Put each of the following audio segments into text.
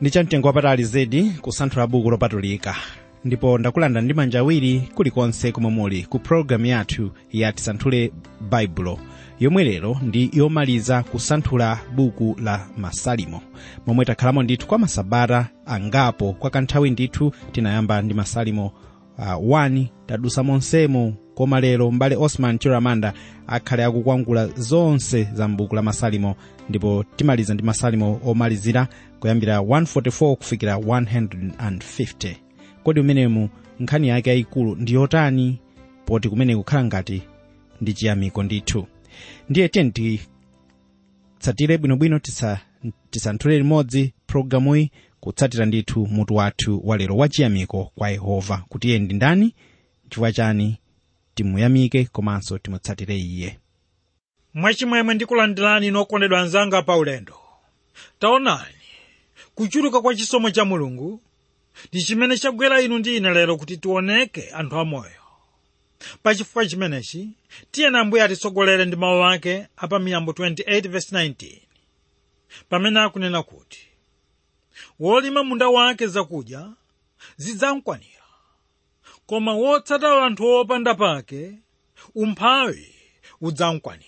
ndi chamtengo wapatali zedi kusanthula buku lopatulika ndipo ndakulanda ndi manja awiri kulikonse komwe muli ku pologalamu yathu ya tisanthule baibulo yomwe lero ndi yomaliza kusanthula buku la masalimo momwe takhalamo ndithu kwa masabata angapo kwa kanthawi ndithu tinayamba ndi masalimo uh, 1 tadusa monsemo koma lero mbale osman chiramanda akhale akukwangula zonse za mbuku la masalimo ndipo timaliza ndi masalimo omalizira kuyambira 144 kufikira 150 kodi umenemu nkhani yake yayikulu ndi yotani poti kumene kukhala ngati ndi chiyamiko ndithu ndiye tiyeni titsatire bwinobwino tisa, tisanthule limodzi programuyi kutsatira ndithu mutu wathu walero wachiyamiko kwa yehova kuti iye ndi ndani chifukwa chani timuyamike komanso timutsatire iye mwachimwemwe ndikulandirani nokondedwa anzanga pa ulendo taonani kuchuluka kwa chisomo cha mulungu ndi chimene chagwera inu ndi ine lero kuti tioneke anthu amoyo pachifukwa chimenechi tiyeni ambuye atitsogolere ndi mawu ake apa miyambo 28:19 pamene akunena kuti wolima munda wake zakudya zidzamkwanira koma wotsata anthu opanda pake umphawi udzamkwanira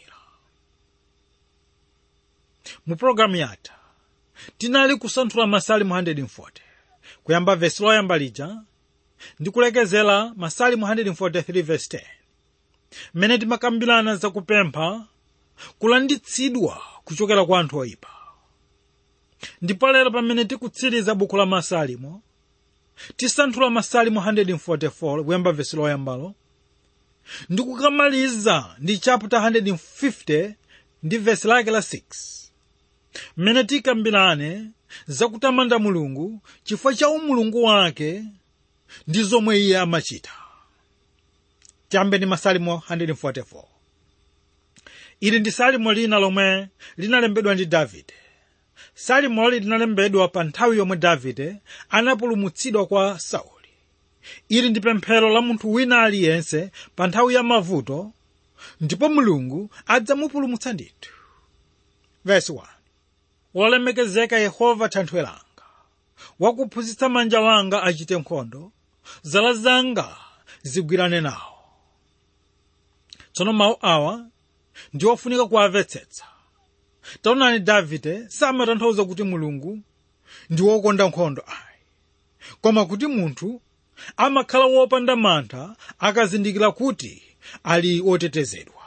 mu pologalamu yatha tinali kusanthula masalimo 140 kuyamba vesi loyamba lija ndi kulekezera masalimo 143 vesi 10 mmene timakambirana zakupempha kulanditsidwa kuchokera kwa anthu oyipa ndipo lero pamene tikutsiriza buku la masalimo tisanthula masalimo 144 kuyamba vesi loyambalo ndi kukamaliza ndi chapter 150 ndi vesi lake la 6 mmene tikambirane zakutamanda mulungu chifukwa cha umulungu wake ndi zomwe iye amachita tiyambe ndi masalimo 144 ili ndi salimo lina lomwe linalembedwa ndi davide salimoli linalembedwa pa nthawi yomwe davide anapulumutsidwa kwa sauli ili ndi pemphero la munthu wina aliyense pa nthawi ya mavuto ndipo mulungu adzamupulumutsa ndithu verse 1 wolemekezeka yehova thanthwe langa wakuphunzitsa manja wanga achite nkhondo zala zanga zigwirane nawo tsono mawu awa ndi ofunika kuwamvetsetsa taonani davide samatanthauza kuti mulungu ndi wokonda nkhondo ayi koma kuti munthu amakhala wopanda mantha akazindikira kuti ali otetezedwa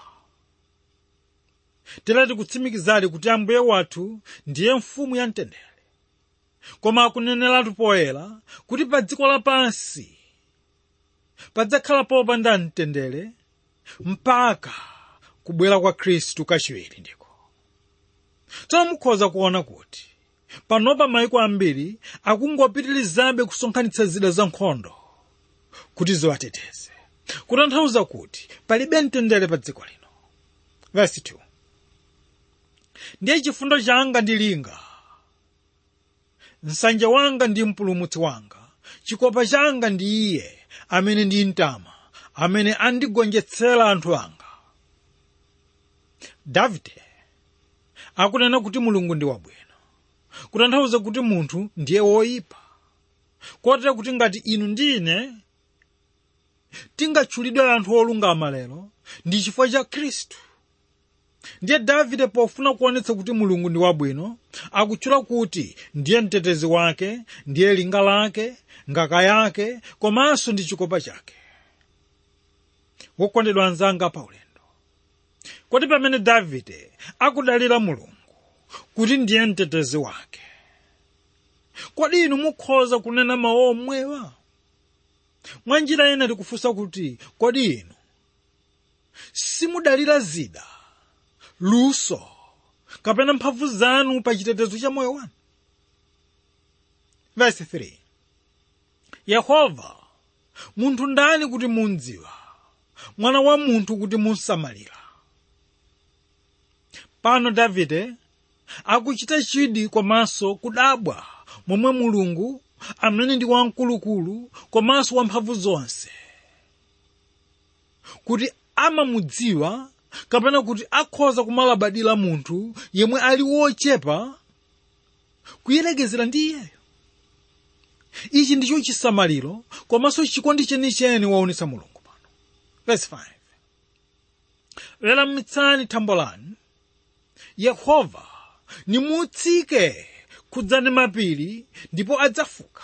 tilati kutsimikizali kuti ambuye wathu ndiye mfumu ya mtendere koma akuneneratu poyera kuti pa dziko lapansi padzakhala popanda mtendere mpaka kubwera kwa khristu kachiwiri ndiko tsono mukhoza kuona kuti panopa maiko ambiri akungopitirizabe kusonkhanitsa zida za nkhondo kuti ziwateteze kutanthauza kuti palibe mtendere pa dziko lino verse 2 ndiye chifundo changa ndi linga nsanje wanga ndi mpulumutsi wanga chikopa changa ndi iye amene ndi mtama amene andigonjetsera anthu anga davide akunena kuti mulungu ndi wabwino kutanthauza kuti munthu ndiye woyipa kotera kuti ngati inu ndi ine tingatchulidwe anthu olungama lero ndi chifukwa cha khristu ndiye davide pofuna kuonetsa kuti mulungu ndi wabwino akutchula kuti ndiye mtetezi wake ndiye linga lake ngaka yake komanso ndi chikopa chake wokondedwa anzanga pa ulendo kodi pamene davide akudalira mulungu kuti ndiye mtetezi wake kodi inu mukhoza kunena mawu omwewa mwa njira ina tikufunsa kuti kodi inu simudalira zida luso kapena mphamvu zanu pa chitetezo cha moyo wanu verse 3 yehova munthu ndani kuti mundziwa mwana wa munthu kuti munsamalira pano davide akuchita chidi komanso kudabwa momwe mulungu amene ndi wamkulukulu komanso wamphamvu zonse kuti amamudziwa kapena kuti akhoza kumalabadira munthu yemwe ali wochepa kuyerekezera ndi iyeyo ichi ndicho chisamaliro komanso chikondi chenicheni waonetsa mulungu pano verse 5 weramitsani thambo lanu yehova nimutsike khudzani mapiri ndipo adzafuka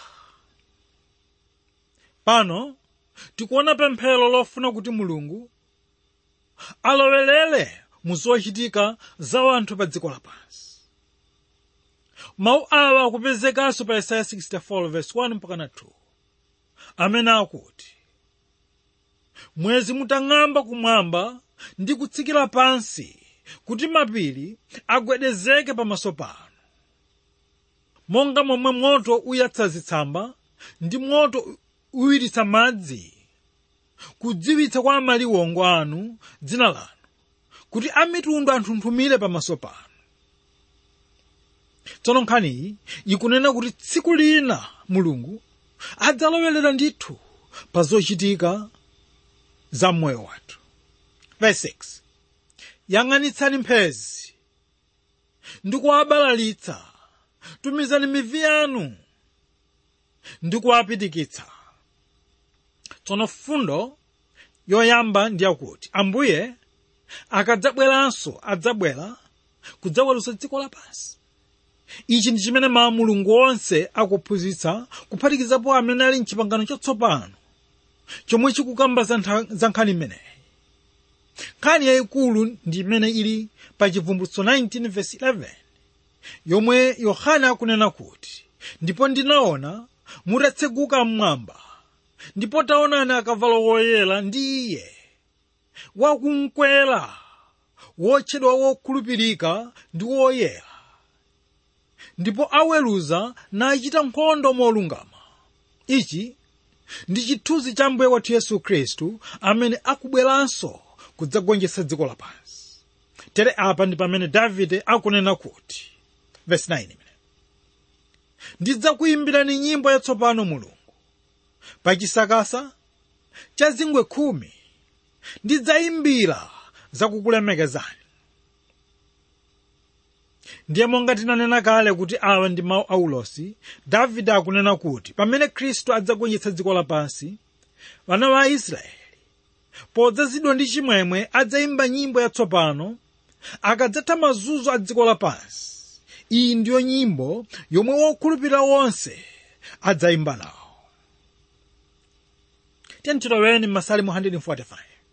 pano tikuona pemphero lofuna kuti mulungu alowelere mu zochitika za anthu pa dziko lapansi mawu awa akupezekanso pa yesaya 64 verse 1 mpakana 2 amene akuti mwezi mutang'amba kumwamba ndi kutsikira pansi kuti mapiri agwedezeke pamaso panu monga momwe moto uyatsa zitsamba ndi moto uwiritsa madzi kudziwitsa kwa amaliwongo anu dzina lanu kuti amitundu anthunthumire pamaso panu tsono nkhaniyi ikunena kuti tsiku lina mulungu adzalowerera ndithu pa zochitika za moyo wathu verse 6 yang'anitsani mphezi ndi kuwabalalitsa tumizani mivi yanu ndi kuwapitikitsa tsono fundo yoyamba ndi yakuti ambuye akadzabweranso adzabwera kudzaweruza dziko lapansi ichi ndi chimene mawu mulungu onse akuphunzitsa kuphatikizapo amene ali mchipangano chatsopano chomwe chikukamba za ntha- za nkhani imeneyi nkhani yayikulu ndi imene ili pa chivumbulutso 19 verse 11 yomwe yohana akunena kuti ndipo ndinaona mutatseguka mmwamba ndipo taonani akavalo woyera ndi iye wakumkwera wotchedwa wokhulupirika ndi woyera ndipo aweruza nachita nkhondo molungama ichi ndi chithunzi cha mbuye wathu yesu khristu amene akubweranso kudzagonjetsa dziko lapansi tere apa ndi pamene davide akunena kuti verse 9 imene ndidzakuyimbirani nyimbo yatsopano mulungu pa chisakasa cha zingwe khumi ndidzayimbira zakukulemekezani ndiye monga tinanena kale kuti awa ndi mawu a ulosi davide akunena kuti pamene khristu adzagonjetsa dziko lapansi vana va aisraeli podzazidwa ndi chimwemwe adzayimba nyimbo yatsopano akadzatha mazunzo a dziko lapansi iyi ndiyo nyimbo yomwe wokhulupirira wonse adzayimba nawo tiyentiloweni m'masalimu 145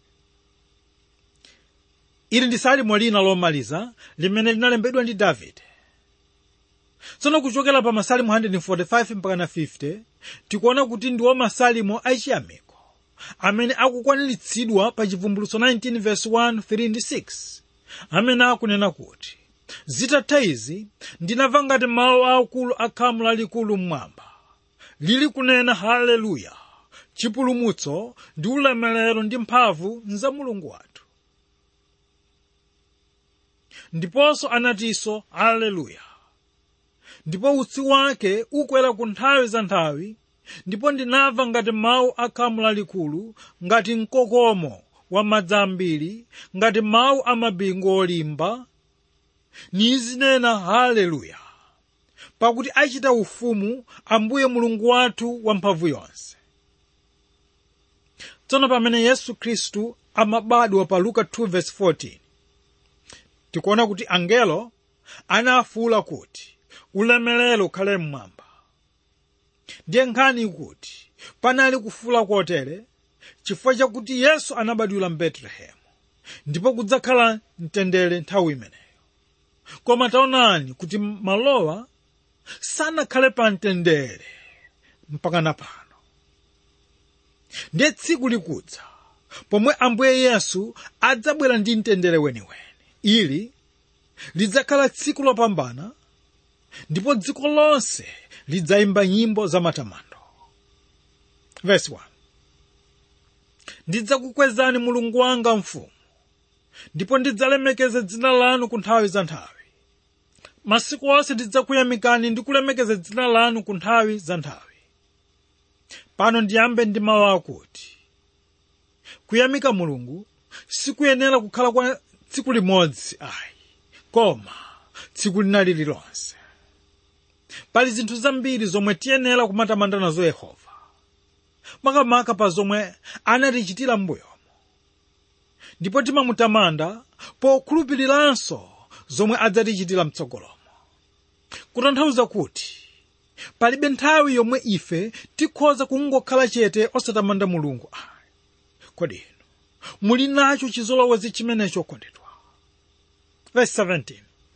ili ndi salimo lina lomaliza limene linalembedwa ndi davide tsono kuchokera pa masalimu 145 mpaka na 50 tikuona kuti ndiwo masalimo achiyamiko amene akukwaniritsidwa pa chivumbulutso 19 verse 1 3 ndi 6 amene akunena kuti zitatha izi ndinamva ngati mawu aakulu akhamu lalikulu mmwamba lili kunena haleluya chipulumutso ndi ulemerero ndi mphamvu nza mulungu wathu ndiponso anatinso haleluya ndipo utsi wake ukwera ku nthawi za nthawi ndipo ndinamva ngati mawu akhamu lalikulu ngati mkokomo wa madzi ambiri ngati mawu a mabingu olimba nizinena haleluya pakuti achita ufumu ambuye mulungu wathu wamphamvu yonse tsono pamene yesu khristu amabadwa pa luka 2:14 tikuona kuti angelo anafuwula kuti ulemerero ukhale mmwamba ndiye nkhani ikuti panali kufuwula kotere chifukwa chakuti yesu anabadwira mbetulehemu ndipo kudzakhala mtendere nthawi imeneyo koma taonani kuti malowa sanakhale pa mtendere mpaka na pano ndiye tsiku likudza pomwe ambuye yesu adzabwera ndi mtendere weniweni ili lidzakhala tsiku lopambana ndipo dziko lonse lidzayimba nyimbo za matamando verse 1 ndidzakukwezani mulungu wanga mfumu ndipo ndidzalemekeza dzina lanu ku nthawi za nthawi masiku onse ndidzakuyamikani ndi kulemekeza dzina lanu ku nthawi za nthawi pano ndiyambe ndi mawu akuti kuyamika mulungu sikuyenera kukhala kwa tsiku limodzi ayi koma tsiku lina lililonse pali zinthu zambiri zomwe tiyenera kumatamanda nazo yehova makamaka pa zomwe anatichitira m'mbuyomo ndipo timamutamanda pokhulupiriranso zomwe adzatichitira mtsogolomo kutanthauza kuti palibe nthawi yomwe ife tikhoza kungokhala chete osatamanda mulungu ayi kodi inu muli nacho chizolowezi chimenecho kondedwa verse 17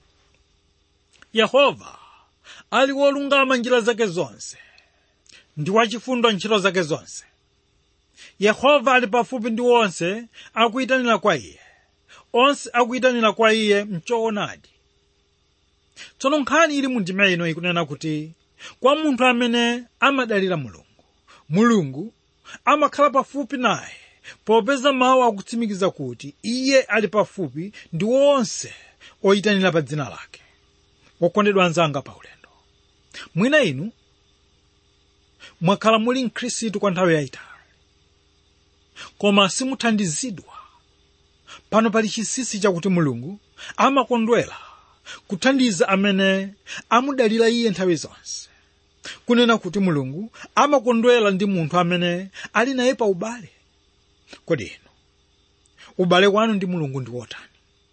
yehova ali wolungama njira zake zonse ndi wachifundo ntchito zake zonse yehova ali pafupi ndi onse akuyitanira kwa iye onse akuyitanira kwa iye mchoonadi tsono nkhani ili mu ndima ino ikunena kuti kwa munthu amene amadalira mulungu mulungu amakhala pafupi naye popeza mawu akutsimikiza kuti iye ali pafupi ndi onse oyitanira pa dzina lake wokondedwa anzanga pa ulendo mwina inu mwakhala muli mkhristu kwa nthawi yayitali koma simuthandizidwa pano pali chinsinsi chakuti mulungu amakondwera kuthandiza amene amudalira iye nthawi zonse kunena kuti mulungu amakondwera ndi munthu amene ali naye pa ubale kodi inu ubale wanu ndi mulungu ndi wotani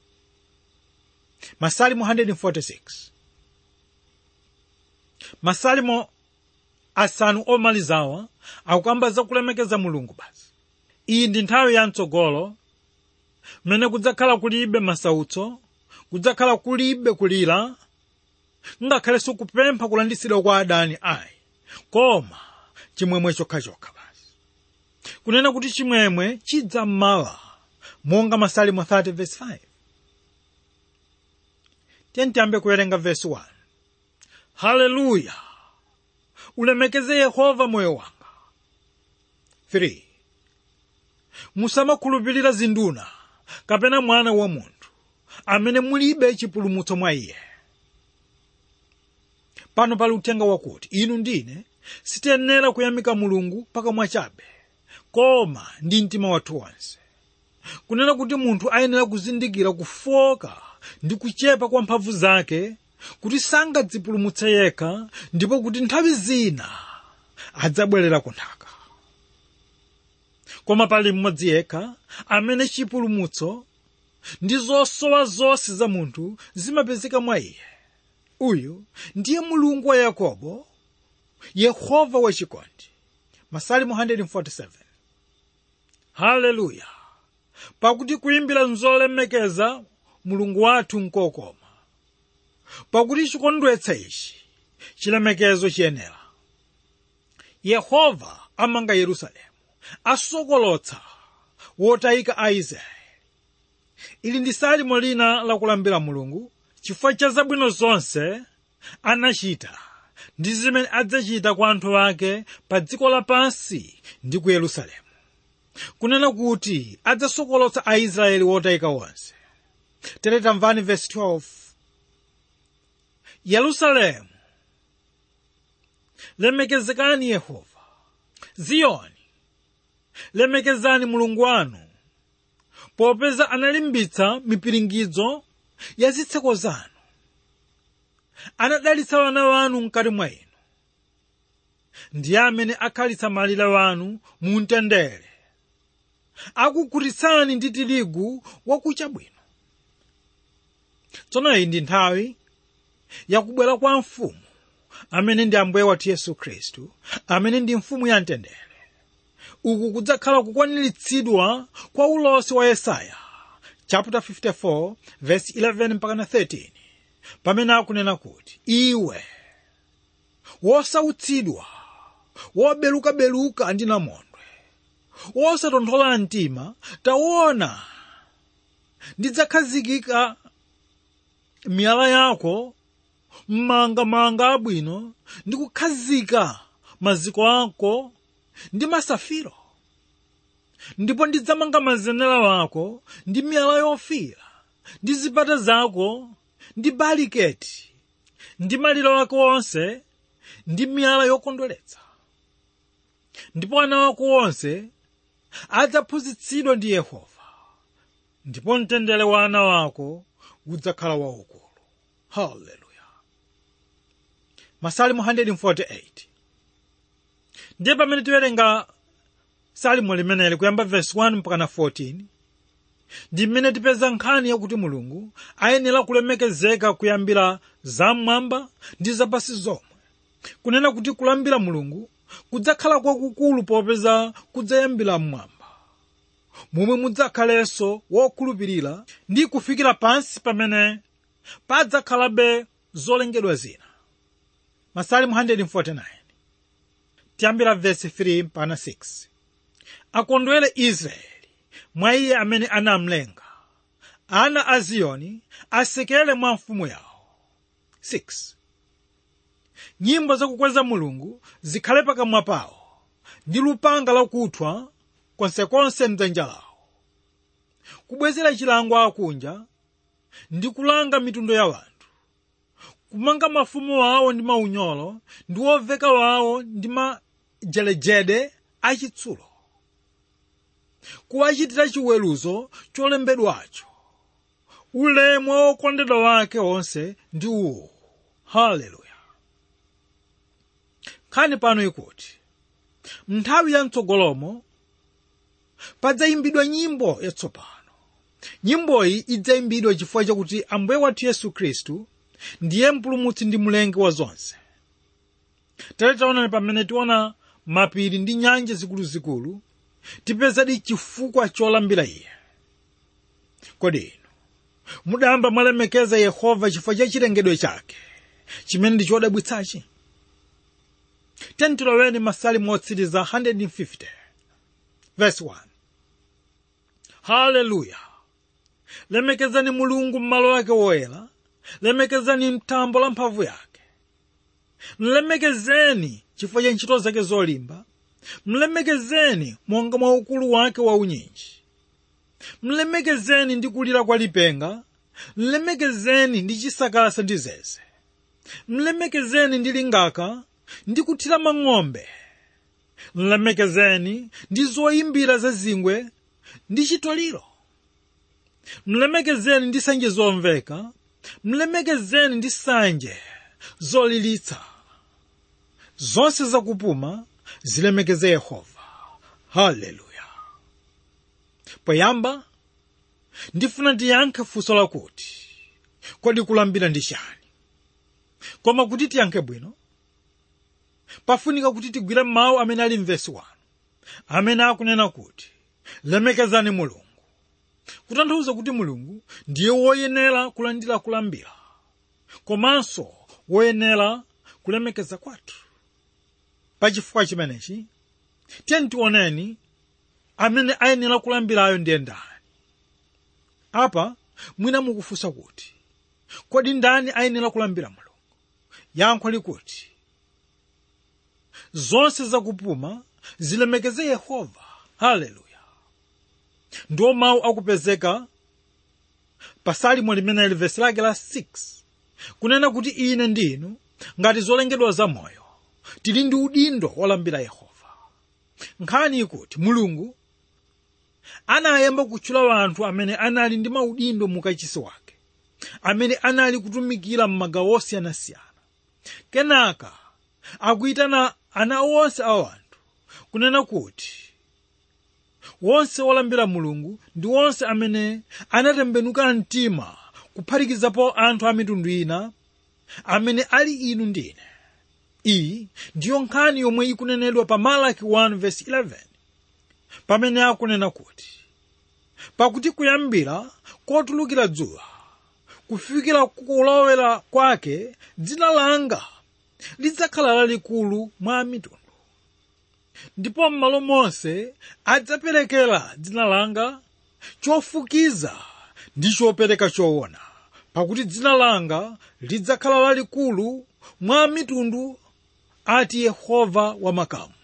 masalimo 146 masalimo asanu omalizawa akukamba za kulemekeza mulungu basi iyi ndi nthawi ya mtsogolo mmene kudzakhala kulibe masautso kudzakhala kulibe kulira ngakhalenso kupempha kulanditsidwa kwa adani ayi koma chimwemwe chokhachokha basi kunena kuti chimwemwe chidza mmawa monga masalimo 30 verse 5 tiyambe kuwerenga verse 1 haleluya ulemekeze yehova moyo wanga 3 musamakhulupirira zinduna kapena mwana wa munthu amene mulibe chipulumutso mwa iye pano pali uthenga wakuti inu ndine sitiyenera kuyamika mulungu pakamwa chabe koma ndi mtima wathu wonse kunena kuti munthu ayenera kuzindikira kufoka ndi kuchepa kwa mphamvu zake kuti sangadzipulumutse yekha ndipo kuti nthawi zina adzabwerera ku nthaka koma pali mmodzi yekha amene chipulumutso ndi zosowa zonse za munthu zimapezeka mwa iye uyu ndiye mulungu wa yakobo yehova wachikondi masalimo 147 haleluya pakuti kuyimbira nzolemekeza mulungu wathu nkokoma pakuti chikondwetsa ichi chilemekezo chiyenera yehova amanga yerusalemu asokolotsa wotayika a israeli ili ndi salimo lina lakulambira mulungu chifukwa cha zabwino zonse anachita ndi zimene adzachita kwa anthu ake pa dziko lapansi ndi ku yerusalemu kunena kuti adzasokolotsa aisraeli wotayika wonse tere tamvani verse 12 yerusalemu lemekezekani yehova ziyoni lemekezani mulungu wanu popeza analimbitsa mipiringidzo ya zitseko zanu anadalitsa wana wanu mkati mwa inu ndiye amene akhalitsa malire wanu mu mtendere akukhutitsani ndi tirigu wakucha bwino tsono iyi ndi nthawi yakubwera kwa mfumu amene ndi ambuye wathu yesu khristu amene ndi mfumu ya mtendere uku kudzakhala kukwaniritsidwa kwa ulosi wa yesaya chapter 54 verse 11 mpaka 13 pamene akunena kuti iwe wosautsidwa wobelukabeluka ndi namondwe wosatonthola mtima taona ndidzakhazikika miyala yako m'mangamanga abwino ndi kukhazika maziko ako ndi masafiro ndipo ndidzamanga mazenera wako ndi miyala yofira ndi zipata zako ndi baliketi ndi maliro wako wonse ndi miyala yokondweretsa ndipo ana wako wonse adzaphunzitsidwa ndi yehova ndipo mtendere wa ana wako udzakhala waukulu haleluya masalimu 148 ndiye pamene tiwerenga salimo limeneli kuyamba verse 1 mpakana 14 ndi mmene tipeza nkhani yakuti mulungu ayenera kulemekezeka kuyambira zam'mwamba ndi zapasi zomwe kunena kuti kulambira mulungu kudzakhala kwakukulu popeza kudzayambira mmwamba momwe mudzakhalenso wokhulupirira ndi kufikira pansi pamene padzakhalabe zolengedwa zina masalimu 149 tiyambira verse 3 mpaka 6 akondwere israeli mwa iye amene anamlenga ana a ziyoni asekere mwa mfumu yawo 6 nyimbo zakukweza mulungu zikhale pakamwa pawo ndi lupanga lakuthwa konsekonse mdzanja lawo kubwezera chilango akunja ndi kulanga mitundu ya wanthu kumanga mafumu awo ndi maunyolo ndi woveka wawo ndi majelejede achitsulo kuwachitira chiweruzo cholembedwacho ulemu wa okondedwa wake onse ndi uwu haleluya nkhani pano ikuti nthawi ya mtsogolomo padzayimbidwa nyimbo yatsopano nyimboyi idzayimbidwa chifukwa chakuti ambuye wathu yesu khristu ndiye mpulumutsi ndi mlengi wa zonse tere taonani pamene tiona mapiri ndi nyanja zikuluzikulu tipezadi chifukwa cholambira iye kodi inu mudayamba mwalemekeza yehova chifukwa cha chilengedwe chake chimene ndi chodabwitsachi tentiloweni masalimu otsiriza 150 verse 1 haleluya lemekezani mulungu m'malo ake woyera lemekezani mthambo la mphamvu yake mlemekezeni chifukwa cha ntchito zake zolimba mlemekezeni monga mwa ukulu wake wa unyinji mlemekezeni ndi kulira kwa lipenga mlemekezeni ndi chisakasa ndi zeze mlemekezeni ndi lingaka ndi kuthira mang'ombe mlemekezeni ndi zoyimbira zazingwe ndi chitoliro mlemekezeni ndi nsanje zomveka mlemekezeni ndi nsanje zolilitsa zonse zakupuma zilemekeze yehova haleluya poyamba ndifuna tiyankhe funso lakuti kodi kulambira ndi chani koma kuti tiyankhe bwino pafunika kuti tigwire mawu amene ali mvesi 1 amene akunena kuti lemekezani mulungu kutanthauza kuti mulungu ndiye woyenera kulandira kulambira komanso woyenera kulemekeza kwathu pachifukwa chimenechi tiyeni tioneni amene ayenera kulambirayo ndiye ndani apa mwina mukufunsa kuti kodi ndani ayenera kulambira mulungu yankho likuti zonse zakupuma zilemekeze yehova haleluya ndiwo mawu akupezeka pa salimo limene li vesi lake la 6 kunena kuti ine ndinu ngati zolengedwa zamoyo tili ndi udindo wolambira yehova nkhani ikuti mulungu anayamba kutchula anthu amene anali ndi maudindo mukachisi wake amene anali kutumikira m'magawo osiyanasiyana kenaka akuyitana ana onse a anthu kunena kuti wonse wolambira mulungu ndi wonse amene anatembenuka mtima kuphatikizapo anthu a mitundu ina amene ali inu ndine iyi ndiyo nkhani yomwe ikunenedwa pa malaki 1:11 pamene akunena kuti pakuti kuyambira kotulukira dzuwa kufikira kulowera kwake dzina langa lidzakhala lalikulu mwa mitundu ndipo m'malo monse adzaperekera dzina langa chofukiza ndi chopereka choona pakuti dzina langa lidzakhala lalikulu mwa mitundu ati yehova wamakamu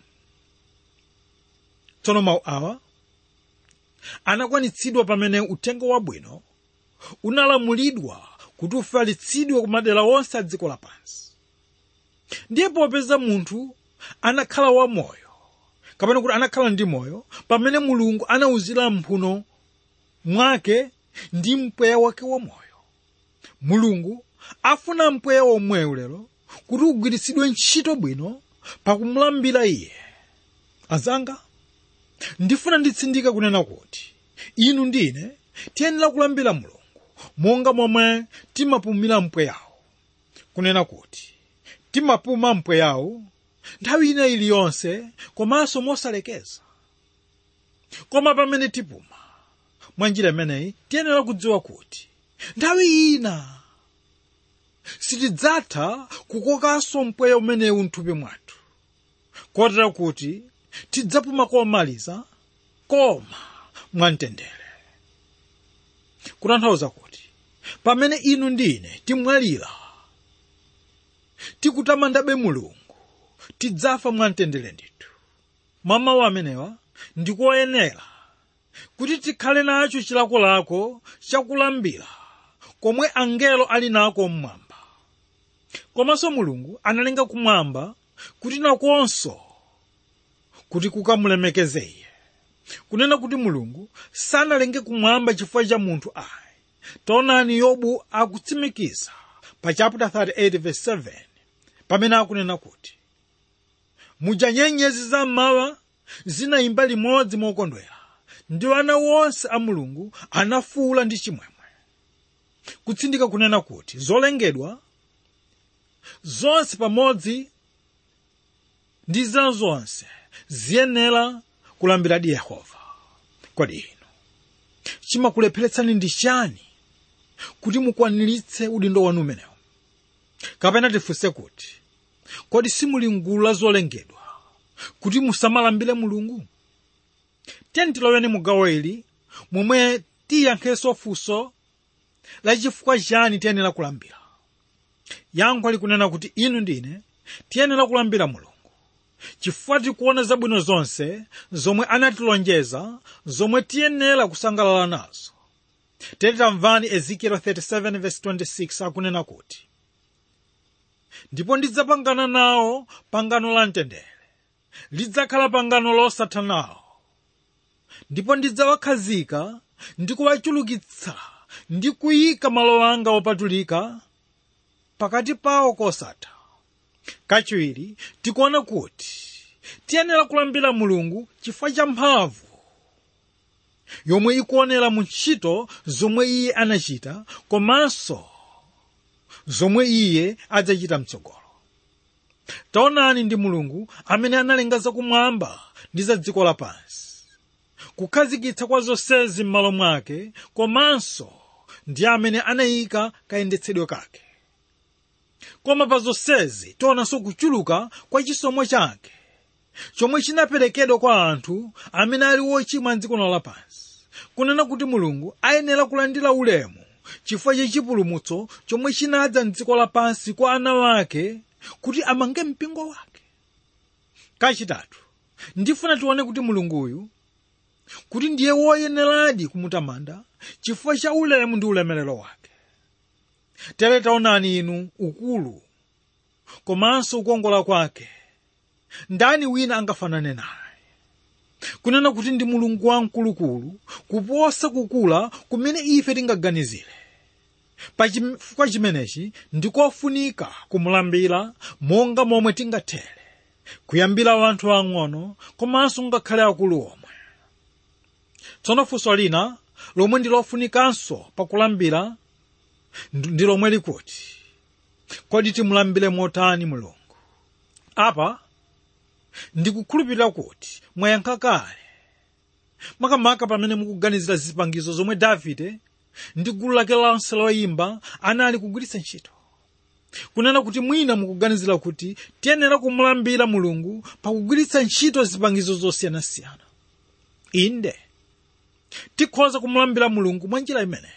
tsono mawu awa anakwanitsidwa pamene uthenga wabwino unalamulidwa kuti ufalitsidwe ku madera onse a dziko lapansi ndiye popeza munthu anakhala wamoyo kapena kuti anakhala ndi moyo pamene mulungu anawuzira mphuno mwake ndi mpweya wake wamoyo mulungu afuna mpweya womwewu lero kuti ugwiritsidwe ntchito bwino pakumulambira iye azanga ndifuna nditsindike kunena kuti inu ndine tiyenera kulambira mulungu monga momwe timapumira mpweyawo kunena kuti timapuma mpweyawo nthawi ina iliyonse komanso mosalekeza koma pamene tipuma mwa njira imeneyi tiyenera kudziwa kuti nthawi ina sitidzatha kukokanso mpweya umenewu mthupi mwathu kotera kuti tidzapuma komaliza koma mwamtendere kutanthauza kuti pamene inu ndine timwalira tikutamandabe mulungu tidzafa mwamtendere ndithu mwa mawu amenewa ndikoyenera kuti tikhale nacho chilakolako chakulambira komwe angelo ali nako mmwamba komanso mulungu analenga kumwamba kuti nakonso kuti kukamulemekeze iye kunena kuti mulungu sanalenge kumwamba chifukwa cha munthu ayi taonani yobu akutsimikiza pa chapter 38 verse 7 pamene akunena kuti muja nyenyezi zammawa zinayimba limodzi mokondwera ndi ana wonse a mulungu anafuula ndi chimwemwe kutsindika kunena kuti zolengedwa zonse pamodzi ndi zina zonse ziyenera kulambiradi yehova kodi inu chimakulepheretsani ndi chani kuti mukwaniritse udindo wanu umenewu kapena tifunse kuti kodi simuli mgulu la zolengedwa kuti musamalambire mulungu tiyeni tiloweni mu gawo ili momwe tiyankhenso funso la chifukwa chani tiyenera kulambira yankho likunena kuti inu ndine tiyenera kulambira mulungu chifukwa tikuona zabwino zonse zomwe anatilonjeza zomwe tiyenera kusangalala nazo tere tamvani ezekiel 37:26 akunena kuti ndipo ndidzapangana nawo pangano la mtendere lidzakhala pangano losatha nawo ndipo ndidzawakhazika ndi kuwachulukitsa ndi kuyika malo anga opatulika pakati pawo kosatha kachiwiri tikuona kuti tiyenera kulambira mulungu chifukwa cha mphamvu yomwe ikuonera mu ntchito zomwe iye anachita komanso zomwe iye adzachita mtsogolo taonani ndi mulungu amene analenga zakumwamba ndi za dziko lapansi kukhazikitsa kwa zonsezi m'malo mwake komanso ndi amene anayika kayendetsedwe kake koma pa zonsezi tionanso kuchuluka kwa chisomo chake chomwe chinaperekedwa kwa anthu amene ali wochimwa mdziko lapansi kunena kuti mulungu ayenera kulandira ulemu chifukwa cha chipulumutso chomwe chinadza mdziko lapansi kwa ana wake kuti amange mpingo wake kachitatu ndifuna tione kuti mulunguyu kuti ndiye woyeneradi kumutamanda chifukwa cha ulemu ndi ulemerero wake tere taonani inu ukulu komanso kukongola kwake ndani wina angafanane naye kunena kuti ndi mulungu wamkulukulu kuposa kukula kumene ife tingaganizire pachifukwa chimenechi ndikofunika kumulambira monga momwe tingathere kuyambira anthu ang'ono komanso ngakhale akulu omwe tsono funso lina lomwe ndi lofunikanso pakulambira ndi lomwe likuti kodi timulambire motani mulungu apa ndikukhulupirira kuti mwayankha kale makamaka pamene mukuganizira zipangizo zomwe davide ndi gulu lake lonse loyimba anali kugwiritsa ntchito kunena kuti mwina mukuganizira kuti tiyenera kumulambira mulungu pakugwiritsa ntchito zipangizo zosiyanasiyana inde tikhoza kumulambira mulungu mwa njira imeneyi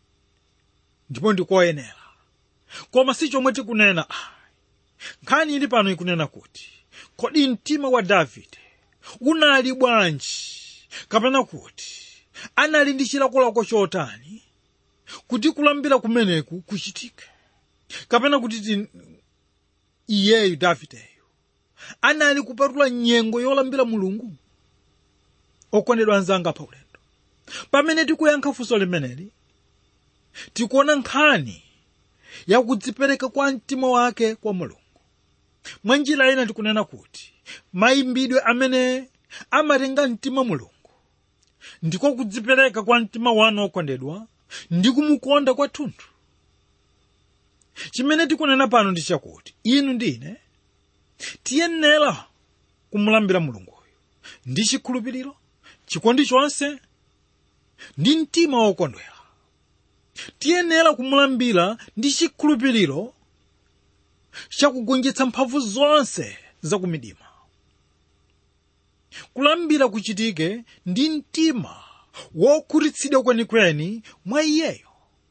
ndipo ndikoyenera koma si chomwe tikunena nkhani ili pano ikunena kuti kodi mtima wa davide unali bwanji kapena kuti anali ndi chilakolako chotani kuti kulambira kumeneku kuchitike kapena kuti ti iyeyu davideyu anali kupatula nyengo yolambira mulungu okondedwa anzanga pa ulendo pamene tikuyankha funso limeneli tikuona nkhani yakudzipereka kwa mtima wake kwa mulungu mwa njira ina tikunena kuti mayimbidwe amene amatenga mtima mulungu ndiko kudzipereka kwa mtima wanu okondedwa ndi kumukonda kwathunthu chimene tikunena pano ndi chakuti inu ndine tiyenera kumulambira mulunguyo ndi chikhulupiriro chikondi chonse ndi mtima wokondwera tiyenera kumulambira ndi chikhulupiriro chakugonjetsa mphamvu zonse zakumdima kulambira kuchitike ndi mtima wokhutitsidwa kwenikweni mwa iyeyo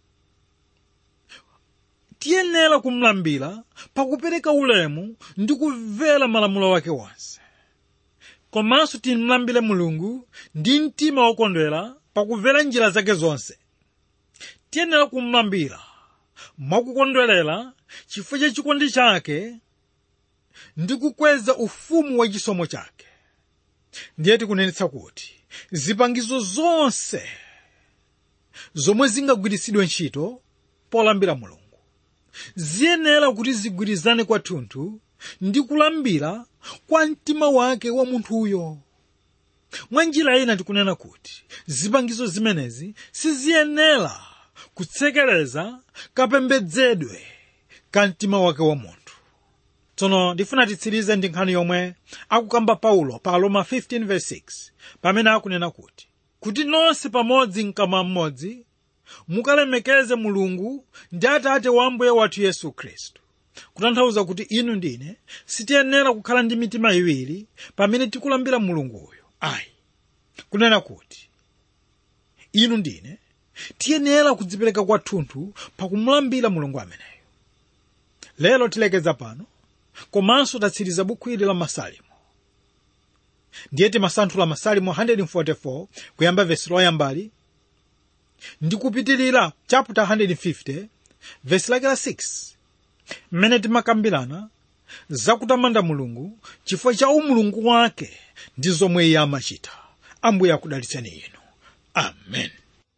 tiyenera kumulambira pakupereka ulemu ndi kumvera malamulo wake wonse komanso timulambire mulungu ndi mtima wokondwera pakumvera njira zake zonse tiyenera kumulambira mwakukondwerera chifukwa cha chikondi chake ndi kukweza ufumu wa chisomo chake ndiye tikunenetsa kuti zipangizo zonse zomwe zingagwiritsidwe ntchito polambira mulungu ziyenera kuti zigwirizane kwathunthu ndi kulambira kwa mtima wake wa munthuyo mwa njira ina tikunena kuti zipangizo zimenezi siziyenera kutsekereza kapembedzedwe ka mtima wake wa munthu tsono ndifuna titsirize ndi nkhani yomwe akukamba paulo pa roma 15:6 pamene akunena kuti kuti nonse pamodzi mkamwa mmodzi mukalemekeze mulungu ndi atate wa ambuye wathu yesu khristu kutanthauza kuti inu ndine sitiyenera kukhala ndi mitima iwiri pamene tikulambira mulunguyo ayi kunena kuti inu ndine tiyenera kudzipereka kwathunthu pakumulambira mulungu ameneyo lero tilekeza pano komanso tatsiriza buku ili la masalimo ndiye timasanthula masalimo 144 kuyamba vesi loyambali ndi kupitilira chapter 150 vesi lake la 6 mmene timakambirana zakutamanda mulungu chifukwa cha umulungu wake ndi zomwe iye amachita ambuye akudalitseni inu amen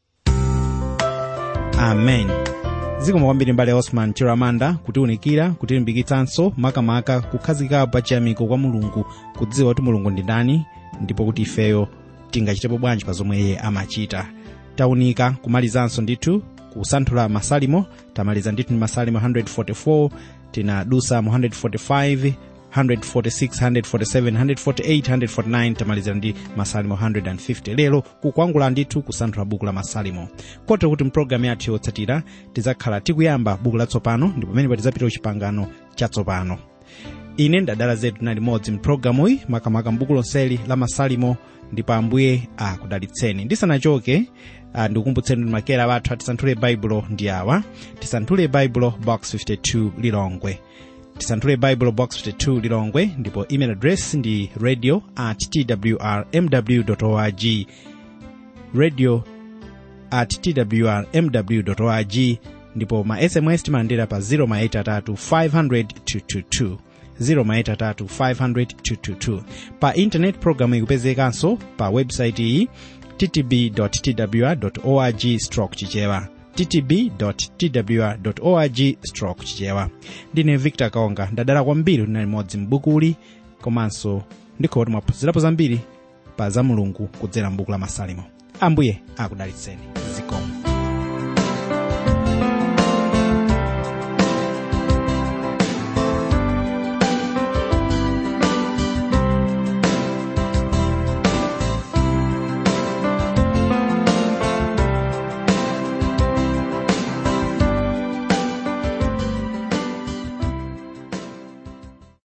amen zikomo kwambiri mbale osman chiramanda kutiunikira kutilimbikitsanso makamaka kukhazikapo pa chiyamiko kwa mulungu kudziwa kuti mulungu ndi ndani ndipo kuti ifeyo tingachitepo bwanji pa zomwe iye amachita taunika kumalizanso ndithu kusanthula masalimo tamaliza ndithu ndi masalimo 144 tinadusa mu 145 146 147 148 149 tamalizira ndi masalimo 150 lero kukwangula ndithu kusanthula buku la masalimo kotero kuti mpulogalamu yathu yotsatira tidzakhala tikuyamba buku latsopano ndipo pamene tidzapita chipangano chatsopano ine ndadala zetu na limodzi mpulogalamuyi makamaka mbuku lonseli la masalimo ndipo ambuye akudalitseni ndisanachoke uh, ndikukumbutseni kuti makera wathu atisanthule baibulo ndi awa tisanthule baibulo box 52 lilongwe tisanthule baibulo box 52 lilongwe ndipo email address ndi radio at twrmw org radio at twrmw org ndipo ma sms timalandira pa 083 500 222 083 pa intanet programu ikupezekanso pa website iyi ttb.twr.org stroke chichewa ttb.twr.org stroke chichewa ndine victor kaonga ndadala kwambiri kuti nali modzi m'bukuli komanso ndikhowa kuti mwaphunzirapo zambiri pa za mulungu kudzera m'buku la masalimo ambuye akudalitseni zikomo